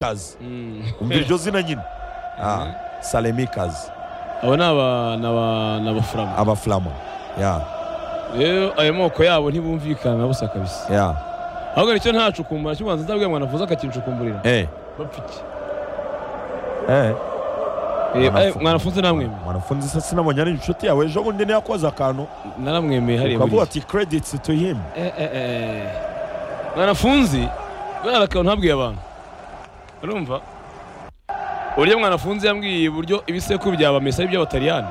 kazi umva iryo zina nyine Ah, salemikazi abo ni aba- ni aba- ni abafurama abafulama ya rero ayo moko yabo ntibumvikana na busa kabisa ya ahubwo nicyo nta cukumbura cy'ubanza nzabwira mwana avuze akakincukumburira eh bapfiki eh Eh, Mwanafunzi. eh, mwanafunzi namwemeye mwanafunzi sasa sinamenya ni inshuti yawe ejo bundi niyakoze akantu naramwemeye hariya ukavuga buriya ati credits to him Eh, eh, eh. mwanafunzi buriya akantu ntabwiye abantu urumva uburyo mwanafunzi yambwiye uburyo ibisekuru bya bamesa ari iby'abataliyani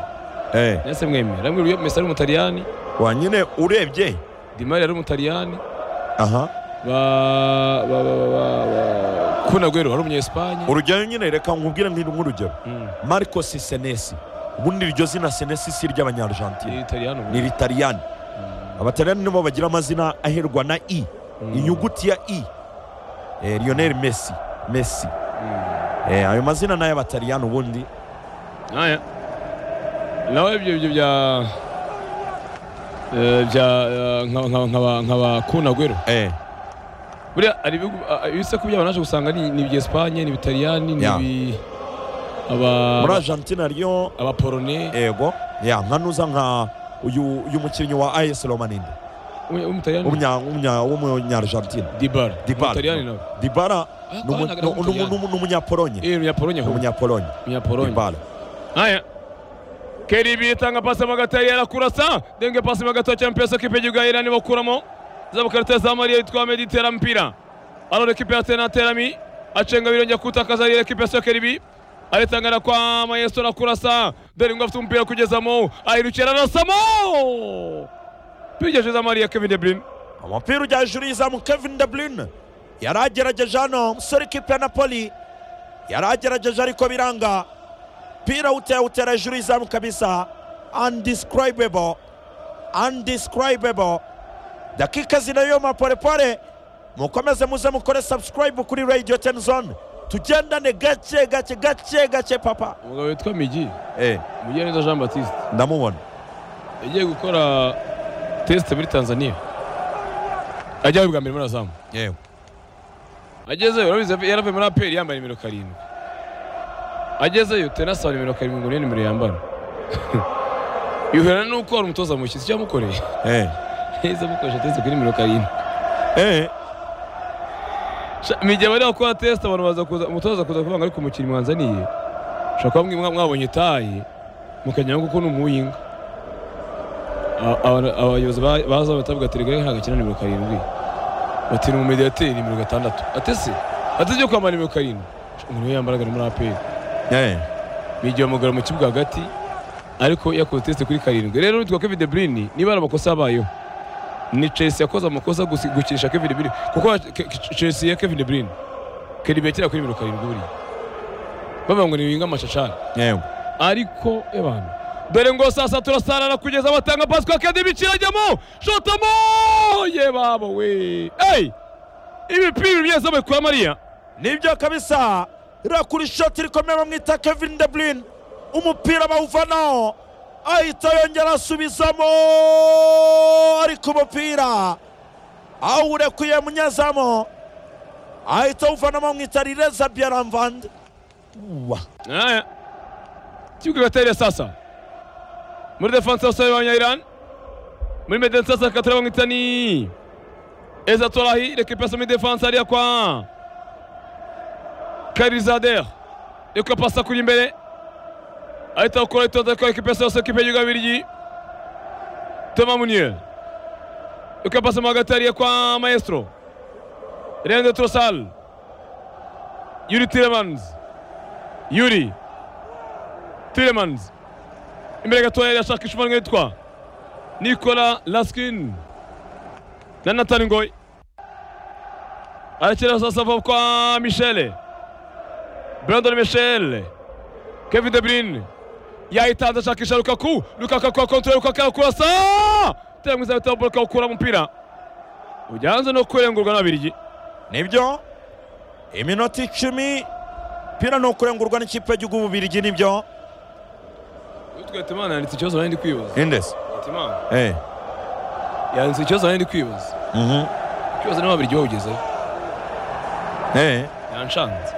eh nase mwemeye arambwira uburyo mesa ari umutaliyani wa nyine urebye dimari ari umutaliyani aha ba ba ba ba ba kunagwero hari umunyesipanye urugero nyine reka nkubwire nkiri nk'urugero Mm, marcos senesi ubundi iryo zina senesi si iry'abanyaargentine ni italiyano ni iritaliyani abataliyani nibo bagira amazina aherwa na i inyuguti ya i eh, lionel messi messi eh, ayo mazina ni ay'abataliyani ubundi aya nawe ibyo ibyo bya eh, bya eh, nka- nka- nkaba- nkaba kunagwero eh, buriya hari ibihugu ah, ibisekuru byabo naje gusanga ni ni ibyesipanye ni ibitaliyani ni Yeah. ibi muri aba argentina ryo abaporone ego ya nka nuza nka uyu uyu mukinnyi wa as romaninde umutaliyani w'umunya- w'umunya- w'umunyargentina dibara Dybala. umutaliyani nawe dibara Ah, ni umu- kwanaga ni umu- n'umutaliyani. ni umu- ni umunyapolonye eh umunyapolonye ni ahubwo. umunyapolonye umunyapolonye dibara Haya. KDB itanga pasi mu gatayi arakurasa denge pasi mu gatayi cyane pesa kipe gihira ni bakuramo zabo karita za Maria itwa Medi tera mpira arone kipe ya tena terami acenga birongera kutakaza ile kipe ya KDB aritangana kwa Maestro arakurasa dore ngo afite umupira kugezamo ahirukira arasamo pigeje za Maria Kevin De Bruyne umupira ujya hejuru y'izamu kevin de bruyne yari agerageje hano umusore w'ikipe ya napoli yari agerageje ariko biranga umupira utera hejuru y'izamu kabisa undescribable undescribable dakika zinayoma polepole mukomeze muze mukore subscribe kuri radio ten zone tugendane gake gake gake gake papa umugabo witwa Migi eh Mugiraneza Jean Baptiste ndamubona yagiye gukora test muri Tanzania ajyayo bwa mbere muri azamu yewe agezeyo urabizi yaravuye muri aperi yambaye nimero karindwi agezeyo tena asaba nimero karindwi ngo niyo nimero yambara yuhirana n'uko hari umutoza mushyitsi icyo yamukoreye eh yahise amukoresha tese kuri nimero karindwi eh Sha- mu gihe bari bakora test abantu baza kuza umutoza kuza kuvuga ngo ariko umukinnyi mwanzaniye ushobora kuba mwe mwa- mwabonye itayi mukajya kuko ni umuhinga abayobozi ba- baza batavuga ati rega ntabwo akina nimero karindwi bati ni umumediateri nimero gatandatu atese ateze yo kwambara nimero karindwi umuntu we yambaraga ni muri aperi eh bigiye bamugara mu kibuga hagati ariko yakoze test kuri karindwi rero witwa Kevin De Bruyne niba ari amakosa yabayeho ni Chelsea yakoze amakosa gusi- gukinisha Kevin De Bruyne kuko Ke- Ke- Chelsea ya Kevin De Bruyne KDB yakira kuri nimero karindwi buriya bavuga ngo ni winga amacacari yewe ariko ebana dore ngo sasa turasarara kugeza batanga pasi kwa KDB kirajyamo shotamo ye babo we ey ibipira byose kwa Maria nibyo kabisa iriya kuri shoti rikomeye bamwita kevin de bruyne umupira bawuvanaho ahita yongera asubizamo ariko umupira awurekuye munyazamo ahita awuvanamo mwita rireza byaramvande wa Haya. Kibuga gatera sasa. Muri defense yose y'abanya Iran. Muri mede sasa katara bamwita ni Eza Tolahi récupère son défense aliya kwa Karizader. Reka pasa kuri imbere. Ahita ukora itoza ko ekipe yose ekipe y'Ugabirigi. Thomas Munier. Reka pasa mu hagati ariya kwa Maestro. Rende Trossal. Yuri Tiremans. Yuri Tillemans imbere gatoya irashaka ishumanwa yitwa Nikola Laskin na Nathan Ngoy arakira sasa ava kwa Michele Brandon Michele Kevin De Bruyne yahitanze ashakisha Lukaku Lukaku akora kontra Lukaku arakurasa tera mwiza bitabo Lukaku ukura umupira ujyanze no kurengurwa n'abirigi nibyo iminota icumi umupira ni ukurengurwa n'ikipe y'igihugu bubirigi nibyo utwete imana yanditse ikibazo nari ndi kwibaza indesi ati imana eh yanditse ikibazo nari ndi kwibaza mhm ikibazo n'ababirigi bawugezeho eh yanshanze